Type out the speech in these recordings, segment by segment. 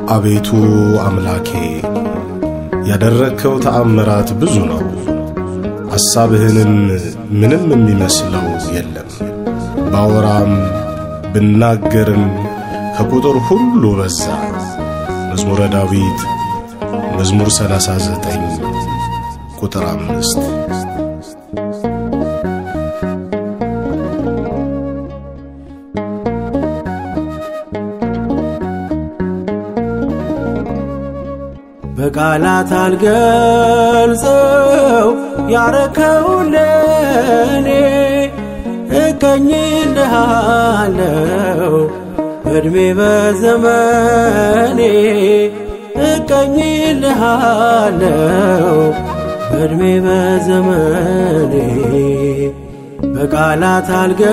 አቤቱ አምላኬ ያደረግከው ተአምራት ብዙ ነው፣ ሐሳብህንም ምንም የሚመስለው የለም። ባወራም ብናገርም ከቁጥር ሁሉ በዛ። መዝሙረ ዳዊት መዝሙር 39 ቁጥር አምስት በቃላት አልገልጸው ያረከውን ለኔ እቀኝልሃለው እድሜ በዘመኔ እቀኝልሃለው እድሜ በዘመኔ በቃላት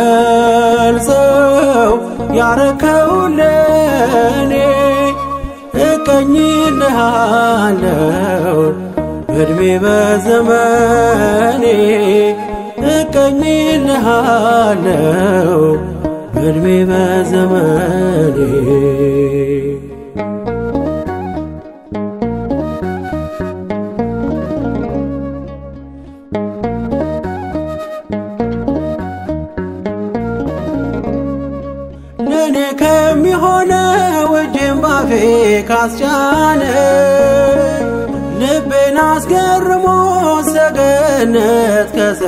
አልገልጸው ያረከውን ለኔ እቀኝልሃለው እድሜ በዘመኔ እቀኝልሃለው እድሜ በዘመኔ ለእኔ ከሚሆነው እጄን ባፌ ካስጫነ ልቤን አስገርሞ ሰገነት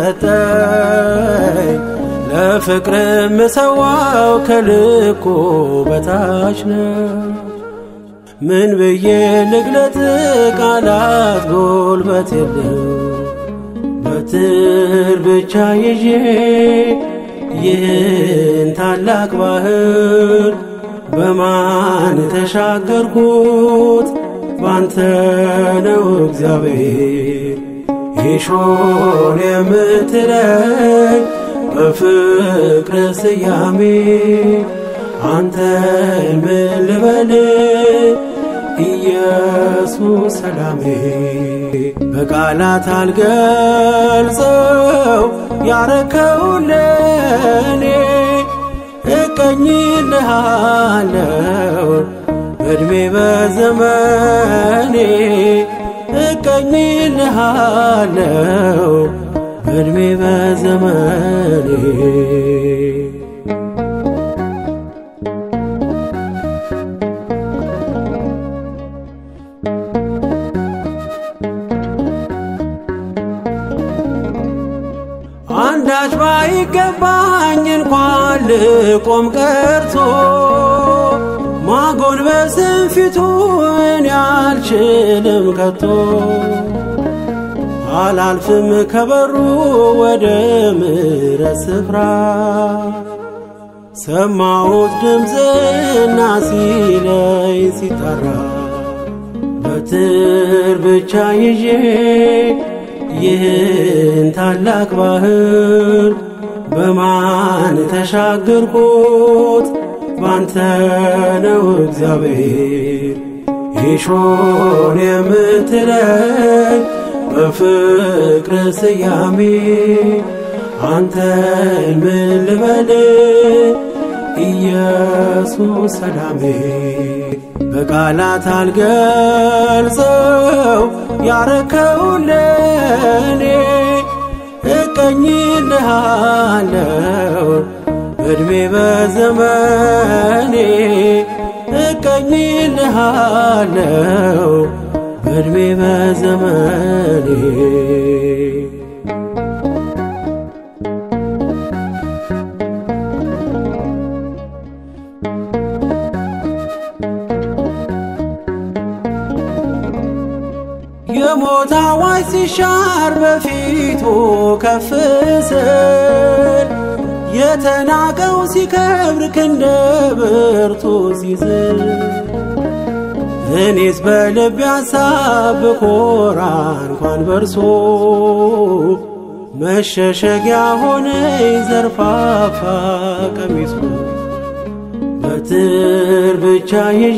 ከሰጠኝ ለፍቅር ምሰዋው ከልኩ በታች ነው። ምን ብዬ ልግለጥ? ቃላት ጎልበት የለው በትር ብቻ ይዤ ይህን ታላቅ ባህር በማን ተሻገርኩት? ባንተ ነው እግዚአብሔር ይሾን የምትለኝ በፍቅር ስያሜ አንተን ምን ልበል ኢየሱስ ሰላሜ በቃላት አልገልጸው ያረከውን ለኔ እቀኝልሃለው እድሜ በዘመኔ እቀኝልሃለው እድሜ በዘመኔ አንዳች ባይገባኝ እንኳን ልቆም ቀርቶ ማጎንበስን ፊቱን ያልችልም ከቶ አላልፍም ከበሩ ወደ ምሕረት ስፍራ ሰማሁት ድምፅና ሲለይ ሲጠራ በትር ብቻ ይዤ ይህን ታላቅ ባህር በማን ተሻገርኩት? ባንተ ነው እግዚአብሔር ይሾን የምትለኝ በፍቅር ስያሜ አንተን ምን ልበል ኢየሱስ ሰላሜ በቃላት አልገልጸው ያረከውን ለኔ እቀኝልሃለው እድሜ በዘመኔ እቀኝልሃለው እድሜ በዘመኔ የሞት አዋጅ ሲሻር በፊቱ ከፍ ስል የተናቀው ሲከብር ክንደ ብርቱ ሲዝል እኔስ በልብ ያሳብ ኮራ እንኳን በርሶ መሸሸጊያ ሆነኝ ዘርፋፋ ቀሚሱ በትር ብቻ ይዤ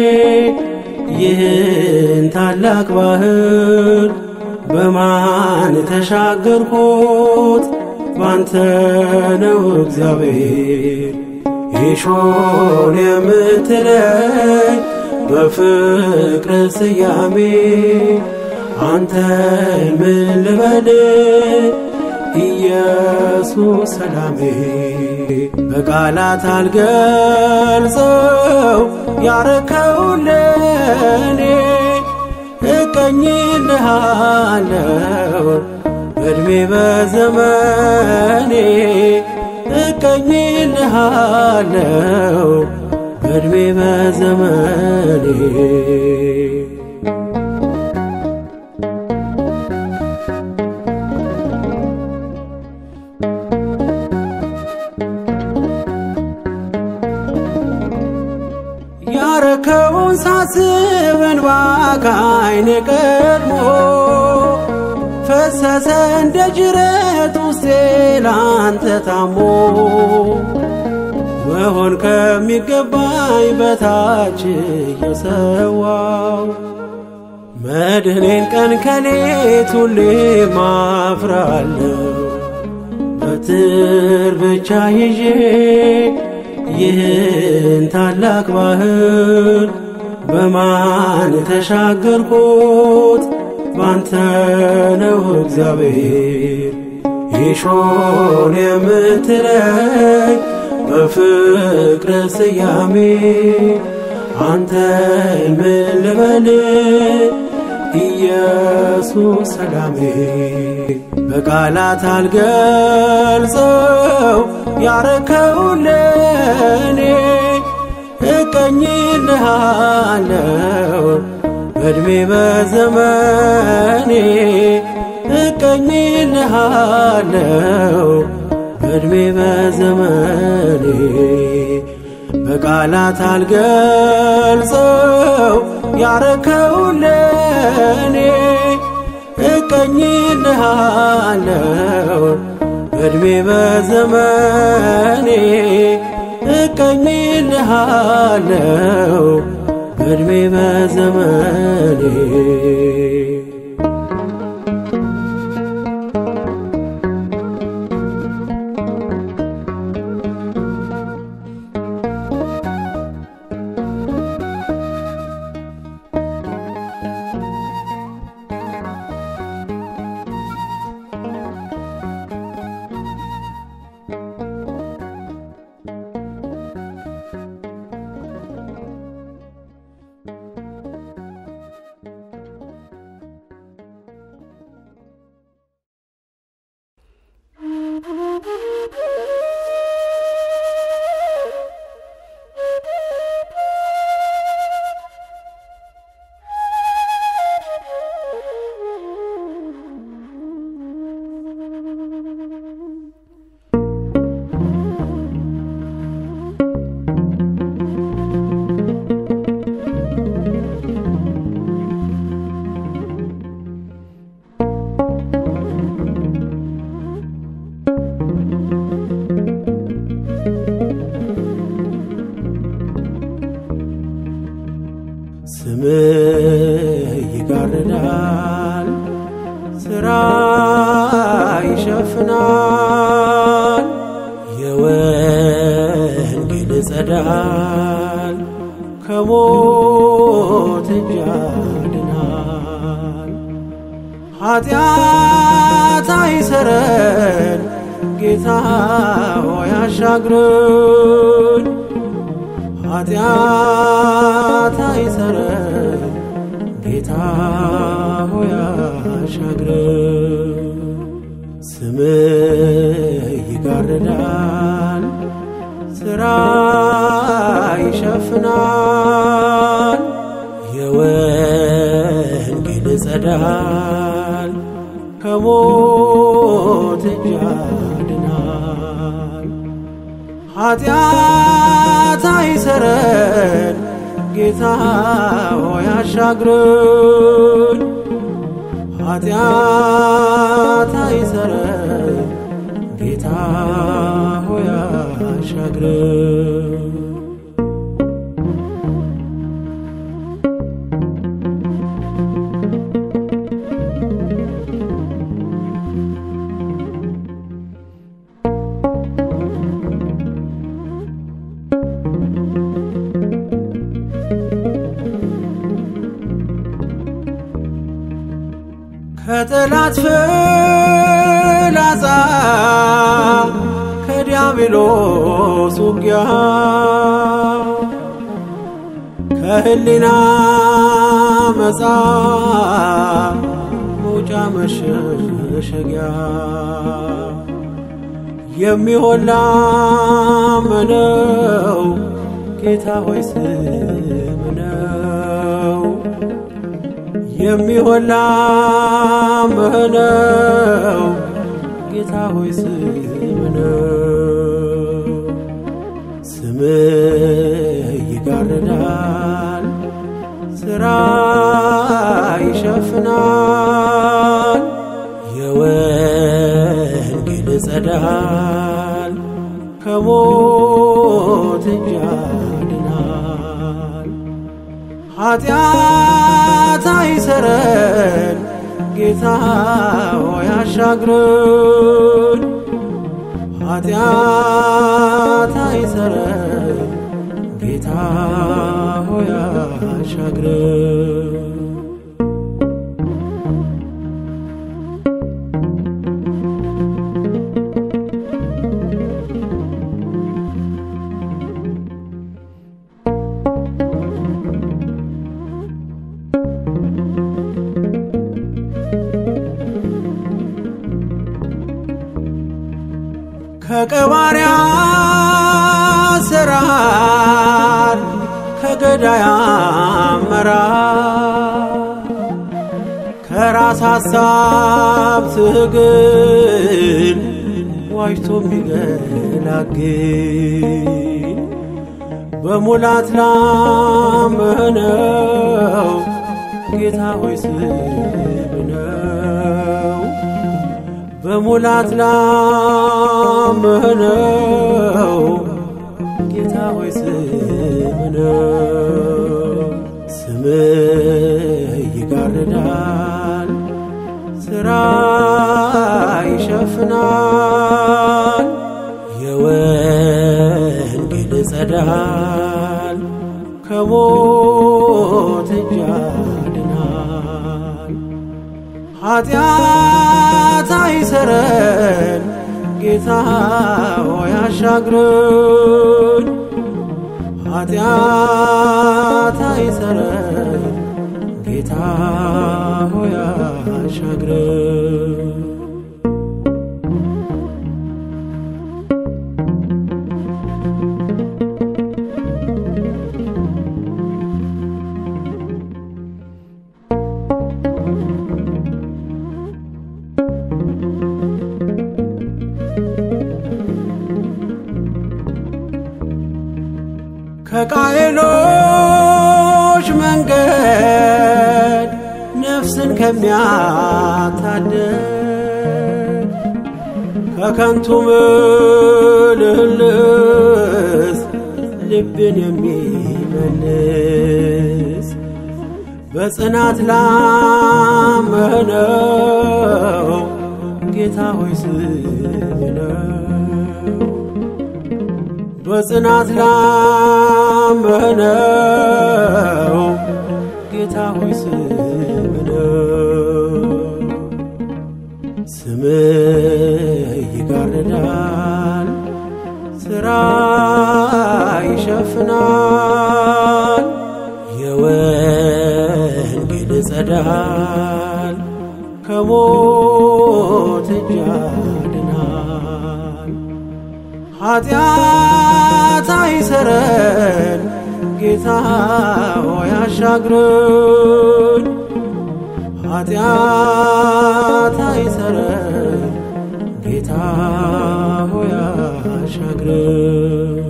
ይህን ታላቅ ባህር በማን ተሻገርኩት? ባንተ ነው እግዚአብሔር ይሾን የምትለኝ በፍቅር ስያሜ አንተን ምን ልበል ኢየሱስ ሰላሜ በቃላት አልገልጸው ያረከው ለኔ እቀኝልሃለው በዕድሜ በዘመኔ እቀኝልሃለው በዕድሜ በዘመኔ ያረከውን ሳስብ እንባ ከዓይኔ ቀድሞ ፈሰሰ እንደ ጅረት ውስጤ ላንተ ታሞ መሆን ከሚገባኝ በታች እየሰዋው መድህኔን ቀን ከሌት ሁሌ ማፍራለሁ በትር ብቻ ይዤ ይህን ታላቅ ባህር በማን ተሻገርኩት? ባንተ ነው እግዚአብሔር ይሾን የምትለኝ በፍቅር ስያሜ አንተን ምን ልበል ኢየሱስ ሰላሜ በቃላት አልገልጸው ያረከው ለኔ እቀኝልሃለው በዕድሜ በዘመኔ እቀኝልሃለው በዕድሜ በዘመኔ በቃላት አልገልጸው ያረከው ለኔ እቀኝልሃለው በዕድሜ በዘመኔ እቀኝልሃለው በዕድሜ በዘመኔ ስምህ ይጋርዳል፣ ስራ ይሸፍናል፣ የወንጌል ጸዳል ከሞት እጅ ያድናል። ኃጢአት አይሰረን ጌታ ሆይ አሻግረን ኃጢአት አይሰረን ጌታ ሆይ አሻግረን። ስምህ ይጋርዳል፣ ስራ ይሸፍናል፣ የወንጌል ጸዳል ከሞት እጅ ያድናል። ኃጢአት አይሰረን ጌታ ሆይ አሻግረን። ኃጢአት አይሰረን ጌታ ሆይ አሻግረን። ከጠላት ፍላጻ ከዲያብሎስ ውጊያ ከህሊና መጻ መውጫ መሸሸጊያ የሚሆን ላመነው ጌታ ሆይ ስም ነው የሚሆን ላመነው ጌታ ሆይ ስም ነው ስም ይጋርዳል ስራ ይሸፍናል የወንጌል ጸዳል ከሞት እጅ ያድናል ኃጢአት አይሰረን ጌታ ሆይ አሻግረን ኃጢአት አይሰረን ጌታ ሆይ አሻግረን ከቀባሪያ ስራር ከገዳይ አመራር ከራስ ሐሳብ ትግል ዋጅቶ የሚገላግል በሙላት ላመነው ጌታ ሆይ ስም ነው በሙላት ላመነው ጌታ ሆይ ስም ነው ስም ይጋርዳል ስራ ይሸፍናል የወንጌል ጸዳል ከሞት እጅ ያድናል ኃጢአት አይሰረን ጌታ ሆይ አሻግረን ኃጢአት አይሰረን ጌታ ሆይ አሻግረን ከቃየሎች መንገድ ነፍስን ከሚያታደግ ከከንቱ ምልልስ ልብን የሚመልስ በጽናት ላመነው ጌታ ሆይ ስም ነው በጽናት ላመነው ጌታ ሆይ ስም ነው ስም ይጋርዳል ስራ ይሸፍናል የወንጌል ጸዳል ከሞት እጅ ያድናል ኃጢአት አይሰረን ጌታ ሆይ አሻግረን ኃጢአት አይሰረን ጌታ ሆይ አሻግረን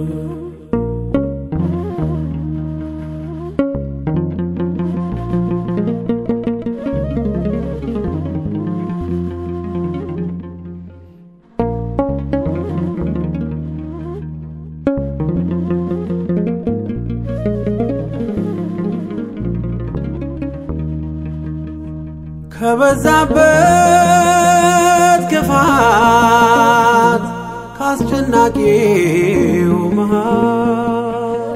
ከበዛበት ክፋት ካስጨናቂው መሃት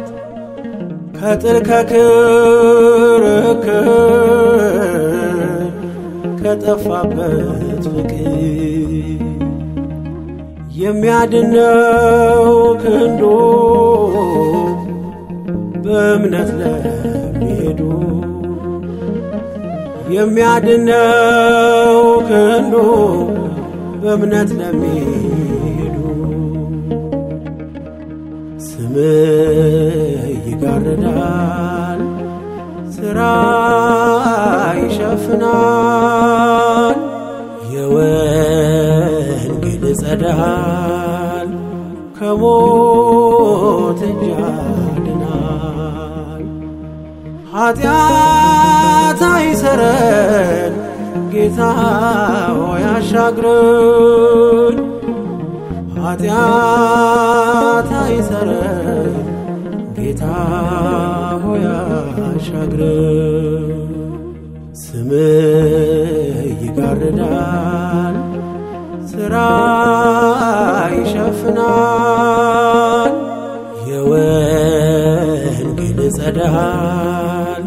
ከጥል ከክርክር ከጠፋበት ፍቅር የሚያድነው ክንዶ በእምነት ለሚሄዱ የሚያድነው ክንዶ በእምነት ለሚሄዱ ስምህ ይጋርዳል፣ ስራ ይሸፍናል፣ የወንጌል ጸዳል ከሞት እጅ ያድናል። ኃጢአት አይሰረን ጌታ ሆይ አሻግረን ኃጢአት አይሰረን ጌታ ሆይ አሻግረን ስምህ ይጋርዳል ስራ ይሸፍናል የወንጌል ጸዳል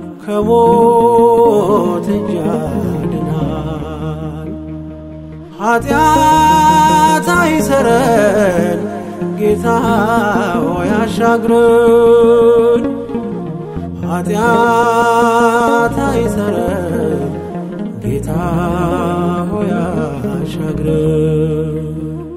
ከሞት እጅ ያድናል። ኃጢአት አይሰረን ጌታ ሆይ አሻግረን ኃጢአት አይሰረን ጌታ ሆይ አሻግረን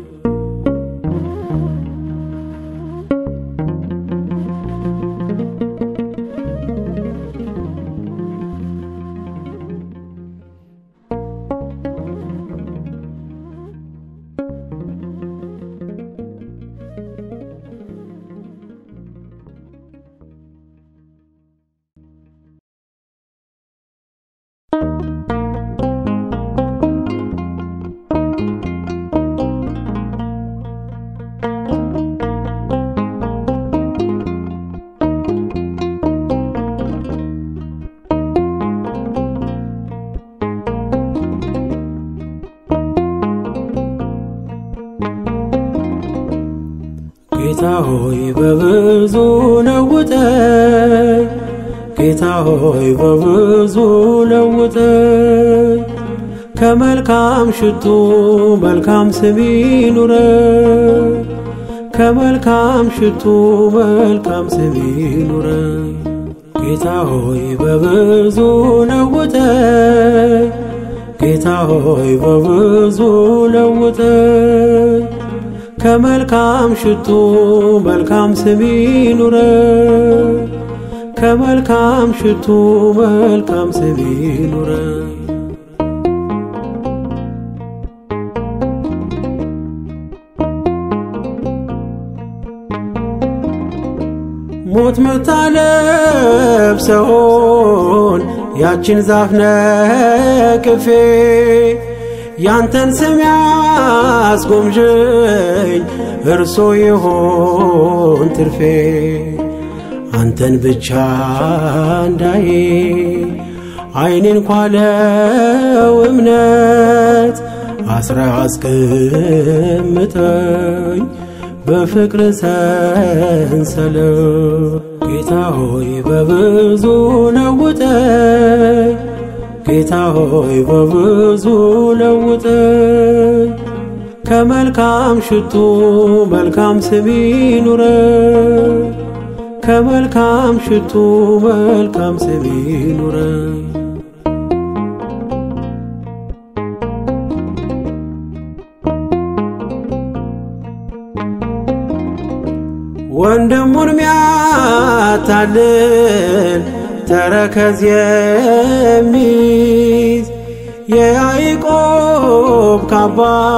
ጌታ ሆይ በብዙ ለውጠኝ፣ ጌታ ሆይ በብዙ ለውጠኝ፣ ከመልካም ሽቱ መልካም ስም ይኑረኝ፣ ከመልካም ሽቱ መልካም ስም ይኑረኝ። ጌታ ሆይ በብዙ ለውጠኝ፣ ጌታ ሆይ በብዙ ለውጠኝ ከመልካም ሽቱ መልካም ስም ይኑረኝ፣ ከመልካም ሽቱ መልካም ስም ይኑረኝ። ሞት ምታለብሰውን ያችን ዛፍ ነቅፌ ያንተን ስም ያስጎምዥኝ እርሶ ይሆን ትርፌ አንተን ብቻ እንዳይ አይኔን ኳለው እምነት አስራ አስቀምጠኝ በፍቅር ሰንሰለት ጌታ ሆይ በብዙ ለውጠኝ ጌታ ሆይ በብዙ ለውጠኝ ከመልካም ሽቱ መልካም ስም ይኑረኝ ከመልካም ሽቱ መልካም ስም ይኑረኝ ወንድሙን ሚያታልል ተረከዝ የሚይዝ የያዕቆብ ካባ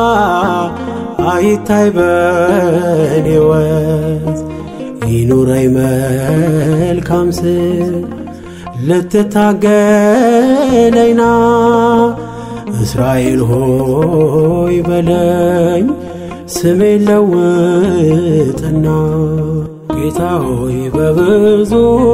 አይታይ በኔ ወዝ ይኑረኝ መልካም ስም ልትታገለኝና እስራኤል ሆይ በለኝ ስሜን ለውጥና ጌታ ሆይ በብዙ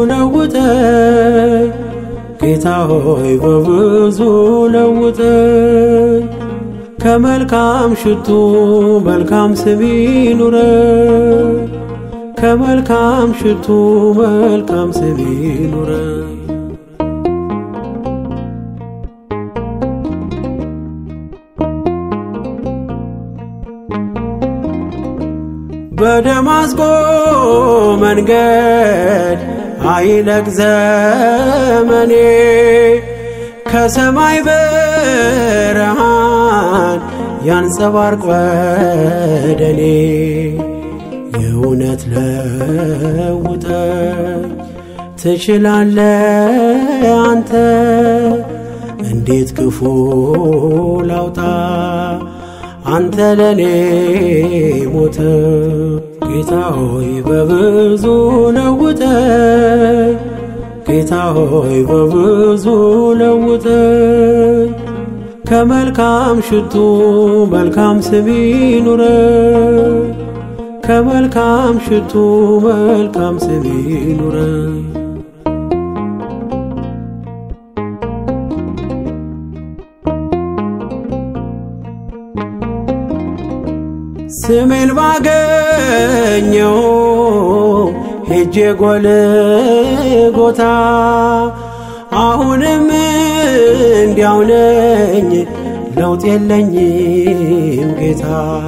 ለውጠኝ ጌታ ሆይ በብዙ ለውጠኝ ከመልካም ሽቱ መልካም ስም ይኑረኝ ከመልካም ሽቱ መልካም ስም ይኑረኝ በደማስቆ መንገድ አይለቅ ዘመኔ ከሰማይ ብርሃን ያንጸባርቅ ወደኔ የእውነት ለውጠኝ ትችላለ አንተ እንዴት ክፉ ላውጣ አንተ ለኔ ሞተ ጌታ ሆይ በብዙ ለውጠ ጌታ ሆይ በብዙ ለውጠ ከመልካም ሽቱ መልካም ስም ይኑረ ከመልካም ሽቱ መልካም ስም ይኑረ ስሜን ባገኘው ሄጄ ጎልጎታ አሁንም እንዲያው ነኝ ለውጥ የለኝም ጌታ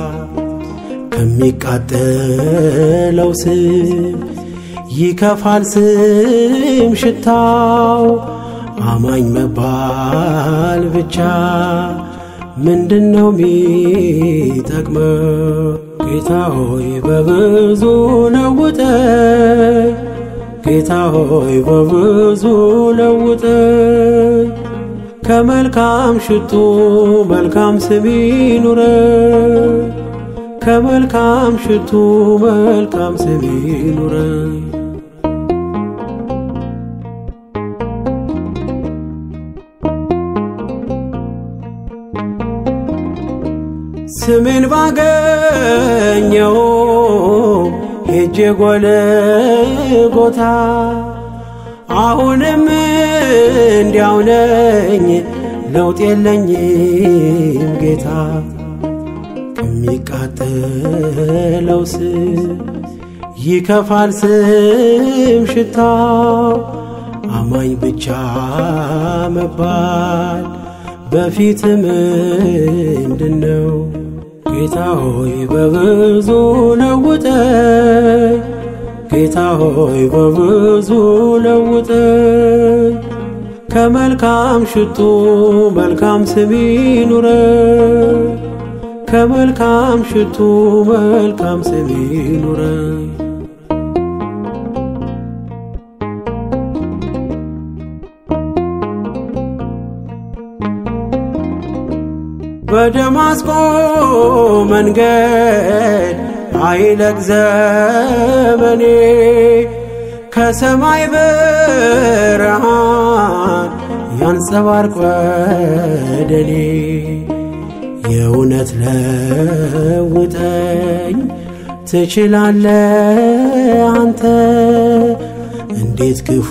ከሚቃጠለው ስም ይከፋል ስም ሽታው አማኝ መባል ብቻ ምንድነው ሚጠቅመው? ጌታ ሆይ በብዙ ለውጠ ጌታ ሆይ በብዙ ለውጠ ከመልካም ሽቱ መልካም ስም ይኑረ ከመልካም ሽቱ መልካም ስም ይኑረ ስሜን ባገኘው ሄጄ ጎልጎታ አሁንም እንዲያው ነኝ ለውጥ የለኝም ጌታ ከሚቃጠለው ስም ይከፋል ስም ሽታው አማኝ ብቻ መባል በፊት ምንድነው? ጌታ ሆይ በብዙ ለውጠ ጌታ ሆይ በብዙ ለውጠ ከመልካም ሽቱ መልካም ስም ይኑረ ከመልካም ሽቱ መልካም ስም ይኑረ በደማስቆ መንገድ አይለቅ ዘመኔ ከሰማይ ብርሃን ያንጸባርቅ ወደኔ የእውነት ለውጠኝ ትችላለ አንተ እንዴት ክፉ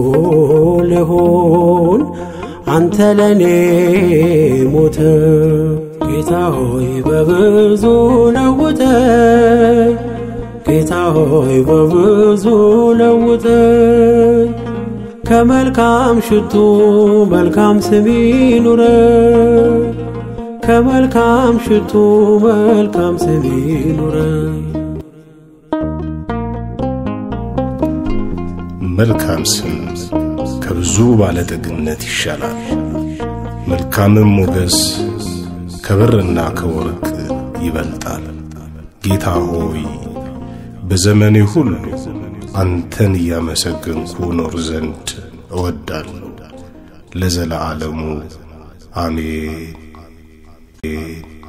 ልሆን አንተ ለኔ ሞተ ጌታ ሆይ በብዙ ለውጠ ጌታ ሆይ በብዙ ለውጠ ከመልካም ሽቱ መልካም ስም ይኑረ ከመልካም ሽቱ መልካም ስም ይኑረ መልካም ስም ከብዙ ባለጠግነት ይሻላል። መልካምም ሞገስ ከብርና ከወርቅ ይበልጣል። ጌታ ሆይ በዘመኔ ሁሉ አንተን እያመሰገንኩ ኖር ዘንድ እወዳለሁ። ለዘለዓለሙ አሜን።